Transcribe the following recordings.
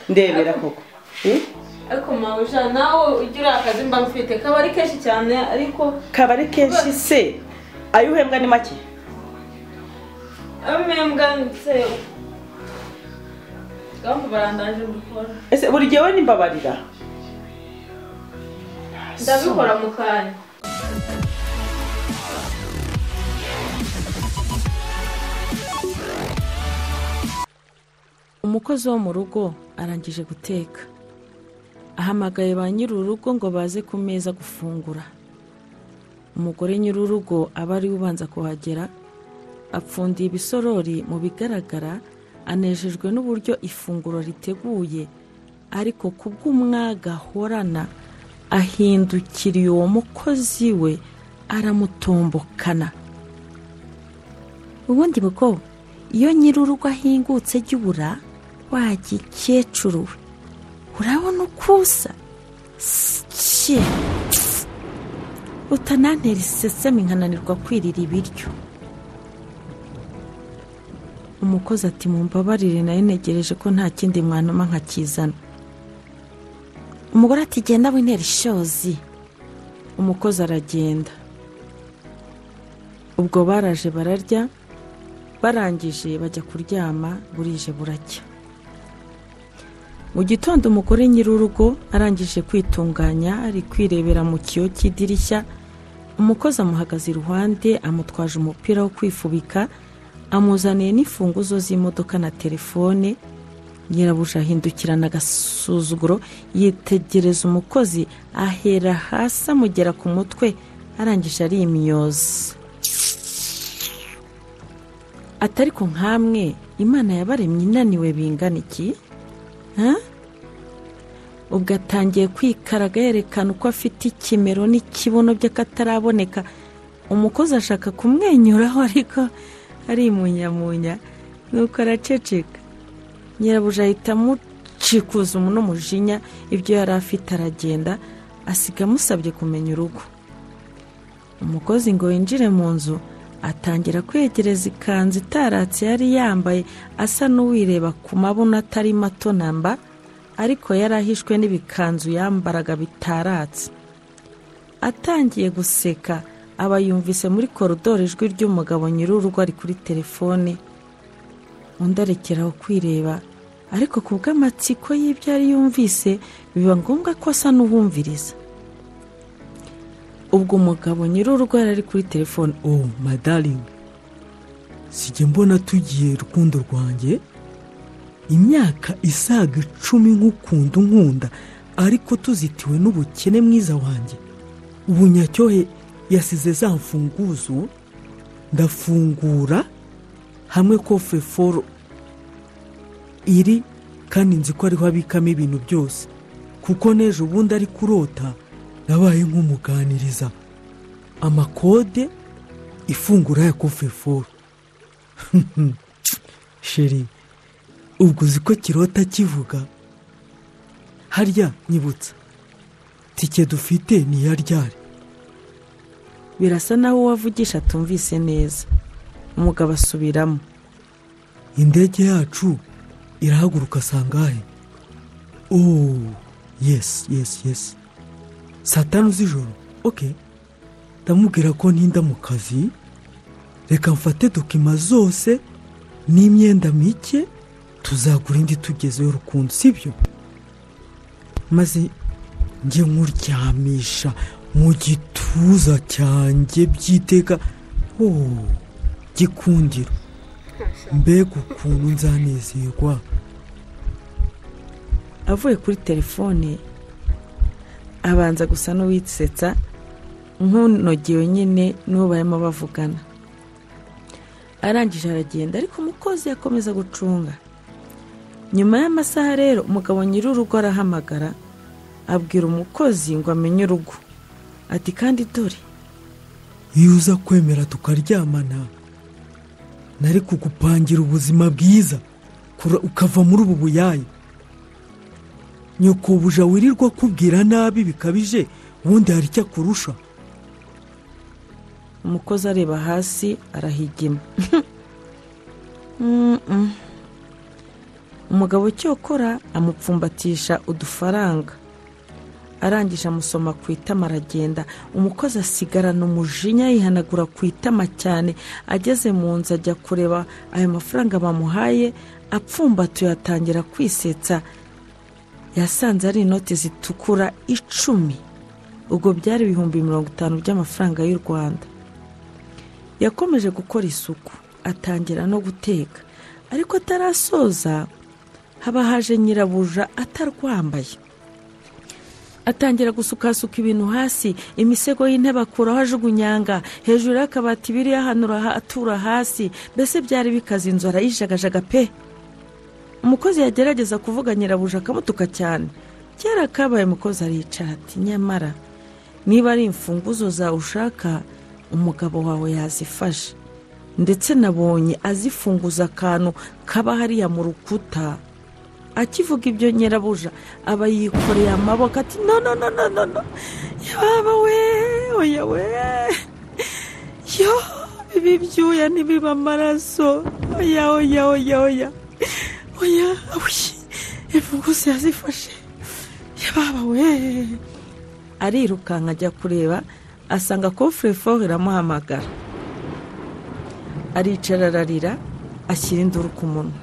ndebera koko Eh? ariko mawuja nawe ujya uriya kazi mba mfite kaba ari kenshi cyane ariko kaba ari kenshi se ayo uhembwa ni make amembwa ndetse gahunda barandaje gukora ese buri gihe we nimbabarira ndabikora mu kanya umukozi wo mu rugo arangije guteka ahamagaye ba nyir'urugo ngo baze ku meza gufungura umugore nyir'urugo aba ariwe ubanza kuhagera apfundiye ibisorori mu bigaragara anejejwe n'uburyo ifunguro riteguye ariko ku bw'umwaga ahorana ahindukiriye uwo mukozi we aramutombokana ubundi bwo iyo nyir'urugo ahingutse jya ubura wagikecuru we urabona uko usa Sye! utanantera iseseme nkananirwa kwirira ibiryo umukozi ati mumbabarire nayo ntegereje ko nta kindi mwanuma nkakizana umugore ati genda wintera ishozi umukozi aragenda ubwo baraje bararya barangije bajya kuryama burije buracya mu gitondo umugore nyir'urugo arangije kwitunganya ari kwirebera mu kiyo cy'idirishya umukozi amuhagaze iruhande amutwaje umupira wo kwifubika amuzaniye n'imfunguzo z'imodoka na telefone nyirabuja ahindukirana agasuzuguro yitegereza umukozi ahera hasi amugera ku mutwe arangije arimyoza ati ariko nkamwe imana yabaremye inaniwe bingana iki Ha? ubwo atangiye kwikaraga yerekana uko afite ikimero n'ikibuno by'akataraboneka umukozi ashaka kumwenyuraho ariko arimunyamunya nuko araceceka nyirabuja ahita amucikuza n'umujinya ibyo yari afite aragenda asiga amusabye kumenya urugo umukozi ngo yinjire mu nzu atangira kwegereza ikanzu itaratse yari yambaye asa n'uwireba ku mabuno atari mato namba ariko yari ahishwe n'ibikanzu yambaraga bitaratse atangiye guseka aba yumvise muri korodoro ijwi ry'umugabo nyir'urugo ari kuri telefone undi arekeraho kwireba ariko ku bw'amatsiko y'ibyo yari yumvise biba ngombwa ko asa n'uwumviriza ubwo umugabo nyir'urugo yari ari kuri telefone oh madaringi sijya mbona tugiye rukundo rwanjye imyaka isaga icumi nk'ukunda unkunda ariko tuzitiwe n'ubukene mwiza wanjye ubu nyacyohe yasize za mfunguzo ndafungura hamwe kofure foro iri kandi nzi ko ariho abikamo ibintu byose kuko n'ejo bundi ari kurota nabaye nk'umuganiriza amakode ifungura ya kofure foro sheri ubwo uzi ko kirota kivuga harya nyibutsa tike dufite ni iya ryari birasa naho uwavugisha atumvise neza umugabo asubiramo indege yacu irahaguruka sangahe oh yes yes yes saa tanu z'ijoro ok ndamubwira ko ntinda mu kazi reka mfate dokima zose n'imyenda mike tuzagura indi tugezeyo rukundo sibyo maze njye nkuryamisha mu gituza cyanjye byiteka oh gikundiro mbega ukuntu nzanezerwa avuye kuri telefone abanza gusa n'uwisetsa nk'unogewe nyine n'uwo barimo bavugana arangije aragenda ariko umukozi yakomeza gucunga nyuma y'amasaha rero umugabo nyir'urugo arahamagara abwira umukozi ngo amenye urugo ati kandi dore iyo uza kwemera tukaryamana nari kugupangira ubuzima bwiza kura- ukava muri ubu buyayi nyokobuja wirirwa akubwira nabi bikabije ubundi hari icyo akurusha umukozi areba hasi arahigima Mm-mm. umugabo cyokora amupfumbatisha udufaranga arangije amusoma ku itama aragenda umukozi asigarana umujinya yihanagura ku itama cyane ageze mu nzu ajya kureba ayo mafaranga bamuhaye apfumbatuye atangira kwisetsa yasanze ari inoti zitukura icumi ubwo byari ibihumbi mirongo itanu by'amafaranga y'u rwanda yakomeje gukora isuku atangira no guteka ariko atarasoza haba haje nyirabuja atarwambaye atangira gusukasuka ibintu hasi imisego y'intebe akuraho ajugunyanga hejuru y'akabati biriho ahanura ha- atura hasi mbese byari bikaze inzu arayijagajaga pe umukozi yagerageza kuvuga nyirabuja akamutuka cyane kera kabaye umukozi aricara ati nyamara niba ari imfunguzo zawe ushaka umugabo wawe yazifashe ndetse nabonye azifunguza akantu kaba hariya mu rukuta akivuga ibyo nyirabuja aba yikoreye amaboko ati no no no no no no yaba we oya we yo ibi byuya ntibiba amaraso oya oya oya oya oya awuyi imfunguzo yazifashe yaba we arirukanka ajya kureba asanga kofureforu iramuhamagara aricara ararira ashyira induru ku munwa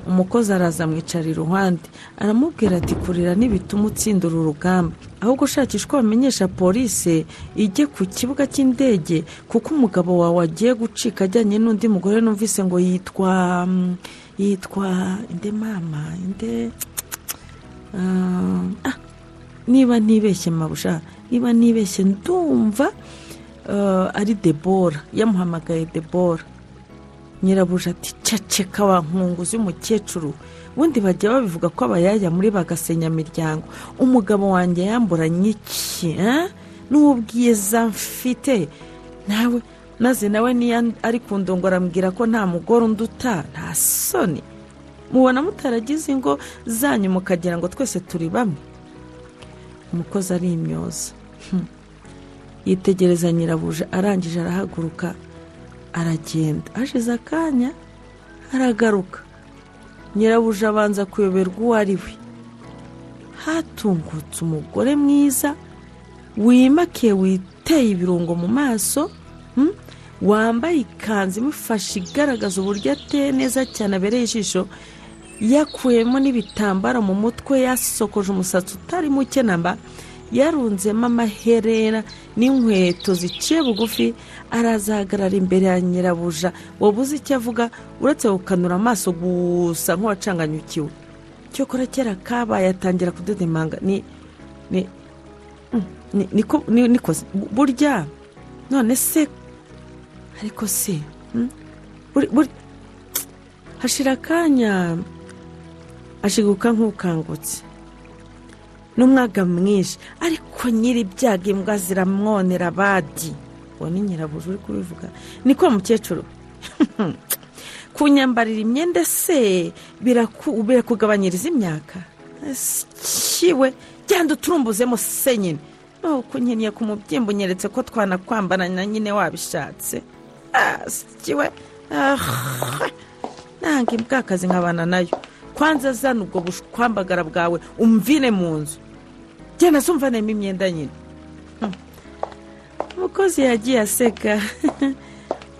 umukozi araza amwicara iruhande aramubwira ati kurira ntibituma utsinda uru rugamba ahubwo ushakisha uko wamenyesha polisi ijye ku kibuga cy'indege kuko umugabo wawe agiye gucika ajyanye n'undi mugore numvise ngo yitwa mm, yitwa inde mama inde Ah, ah, niba ntibeshye mabusha niba ntibeshye ndumva eh, ari debora yamuhamagaye debora nyirabuja ati ceceka wa nkunguzi y'umukecuru ubundi bajya babivuga ko abayaya muri bagasenya imiryango umugabo wanjye yamburanye iki eh? n'ubwiza mfite nawe maze nawe niyo ari ku ndongo arambwira ko nta mugore unduta nta soni mubona mutaragize ingo zanyu mukagira ngo twese turi bamwe umukozi ari imyoza yitegereza nyirabuja arangije arahaguruka aragenda hashize akanya aragaruka nyirabuja abanza kuyoberwa uwo ari we hatungutse umugore mwiza wimakiye witeye ibirungo mu maso mm, wambaye ikanzu imufashe igaragaza uburyo ateye neza cyane abereye ijisho yakuyemo n'ibitambaro mu mutwe yasokoje umusatsi utari muke namba yarunzemo amaherena n'inkweto ziciye bugufi arazahagarara imbere ya nyirabuja wabuze icyo avuga uretse gukanura amaso gusa nk'uwacanganyukiwe cyokora kera kabaye atangira kudedemanga ni ni ni- niko- ni- nikoze burya none se ariko se hmm? buri- buri- hashira akanya ashiguka nk'ukangutse n'umwaga mwinshi ariko nyiri ibyago imbwa ziramwonera badi uwo ni nyirabuja uri kubivuga niko mukecuru kunyambarira imyenda se biraku- birakugabanyiriza imyaka kiwe genda uturumbuzemo se nyine naho kunyeniye ku mubyimba unyeretse ko twanakwambarana nyine wabishatse Ah, kiwe Ah, nanga imbwakazi nkabana nayo kwanza zana ubwo bushwambagara bwawe umvine mu nzu genda se umvanemo imyenda nyine Hmm. umukozi yagiye aseka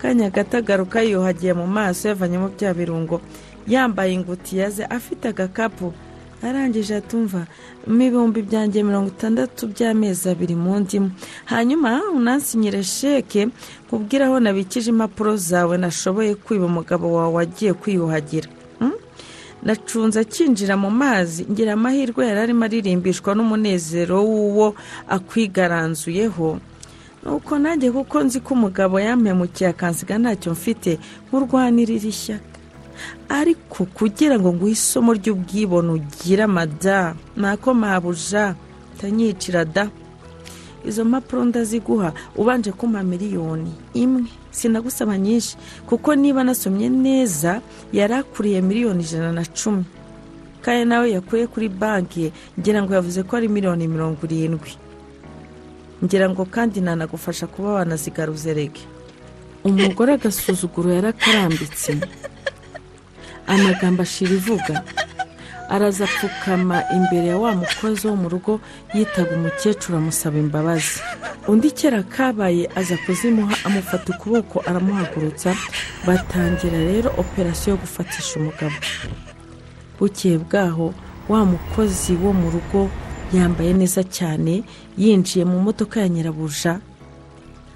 kanya gato agaruka yuhagiye mu maso yavanyemo bya birungo yambaye ingutiya ze afite agakapu arangije atumva mu ibihumbi byanjye mirongo itandatu by'amezi abiri mu ndimo hanyuma unansinyire sheke nkubwire aho nabikije impapuro zawe nashoboye kwiba umugabo wawe wagiye kwiyuhagira Hmm? nacunze akinjira mu mazi ngira amahirwe yari arimo aririmbishwa n'umunezero w'uwo akwigaranzuyeho nuko nanjye kuko nzi ko umugabo yampemukiye akansiga ntacyo mfite nkurwanira iri shyaka ariko kugira ngo nguhe isomo ry'ubwibone ugira mada ntako mabuja utanyicira da izo mpapuro ndaziguha ubanje kumpa miliyoni imwe sinagusaba nyinshi kuko niba nasomye neza yari akuriye miliyoni ijana na cumi kandi nawe yakuye kuri banki ngira ngo yavuze ko ari miliyoni mirongo irindwi ngira ngo kandi nanagufasha kuba wanazigaruze rege umugore agasuzuguro yarakarambitse amagambo ashira ivuga araza apfukama imbere ya wa mukozi wo mu rugo yitaga umukecuru amusaba imbabazi undi kera kabaye aza kuzimuha amufata ukuboko aramuhagurutsa batangira rero operasiyo yo gufatisha umugabo bukeye bwaho wa mukozi wo mu rugo yambaye neza cyane yinjiye mu modoka ya nyirabuja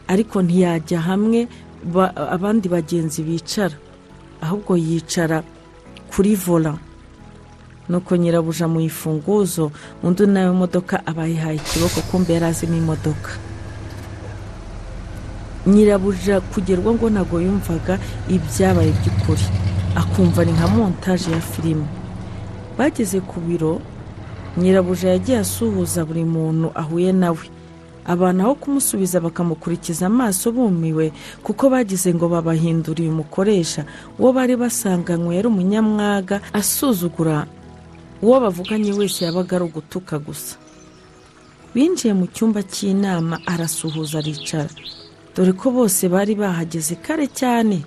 ariko ntiyajya hamwe ba- abandi bagenzi bicara ahubwo yicara kuri vola nuko nyirabuja mu ifunguzo undi nawe imodoka aba yihaye ikiboko kumbe yari azimo imodoka nyirabuja kugerwa ngo ntabwo yumvaga ibyabaye by'ukuri akumva ni nka montaje ya filime bageze ku biro nyirabuja yagiye asuhuza buri muntu ahuye nawe abantu aho kumusubiza bakamukurikiza amaso bumiwe kuko bagize ngo babahinduriye umukoresha uwo bari basanganywe yari umunyamwaga asuzugura uwo bavuganye wese yabaga ari ugutuka gusa binjiye mu cyumba cy'inama arasuhuza aricara dore ko bose bari bahageze kare cyane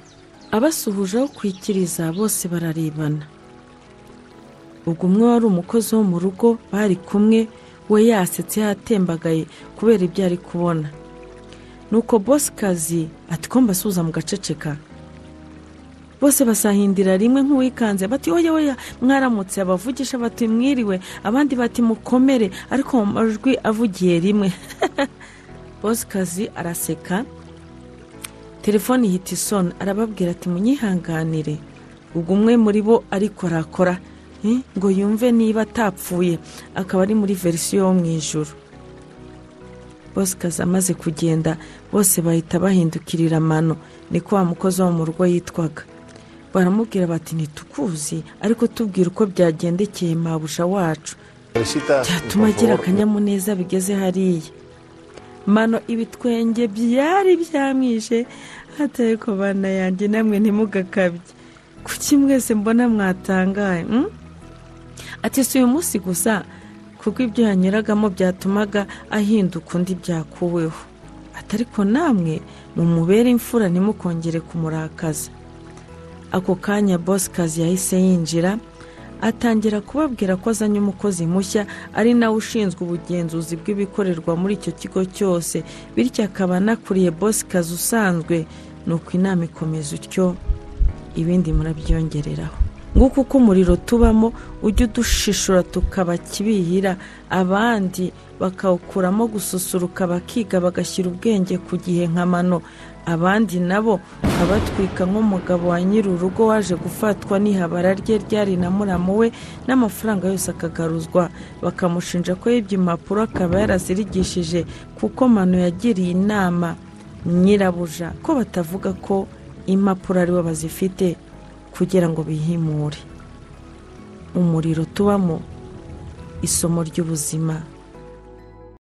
abasuhuje aho kwikiriza bose bararebana ubwo umwe wari umukozi wo mu rugo bari kumwe we yasetse yatembagaye kubera ibyo ari kubona nuko bosi kazi ati ko mbasuhuza mugaceceka bose basahindira rimwe nk'uwikanze bati oya oya mwaramutse abavugisha bati mwiriwe abandi bati mukomere ariko mu majwi avugiye rimwe bosi kazi araseka telefone ihita isoni arababwira ati munyihanganire ubwo umwe muri bo arikorakora eh, ngo yumve niba atapfuye akaba ari muri verisiyo yo mu ijoro bosikazi amaze kugenda bose bahita bahindukirira amano niko wa mukozi wo mu rugo yitwaga baramubwira bati ntitukuzi ariko tubwire uko byagendekeye mabusha wacu Felicita, byatuma por agira favor. akanyamuneza bigeze hariya mano ibitwenge byari byamwishe hatari ku bana yanjye namwe ntimugakabye kuki mwese mbona mwatangaye mm? ati si uyu munsi gusa kuko ibyo yanyuragamo byatumaga ahinduka undi byakuweho ati ariko namwe mumubere imfura ntimukongere kumurakaza ako kanya bosi kazi yahise yinjira atangira kubabwira ko azanye umukozi mushya ari nawe ushinzwe ubugenzuzi bw'ibikorerwa muri icyo kigo cyose bityo akaba anakuriye bosi kazi usanzwe nuko inama ikomeza utyo ibindi murabyongereraho nguko uko umuriro tubamo ujya udushishura tukabakibihira abandi bakawukuramo gususuruka bakiga bagashyira ubwenge ku gihe nka mano abandi nabo abatwika nk'umugabo wa nyiri urugo waje gufatwa n'ihabara rye ryari na muramu we n'amafaranga yose akagaruzwa bakamushinja ko yibye impapuro akaba yarazirigishije kuko mano yagiriye inama nyirabuja ko batavuga ko impapuro aribo bazifite kugira ngo bihimure umuriro tubamo isomo ry'ubuzima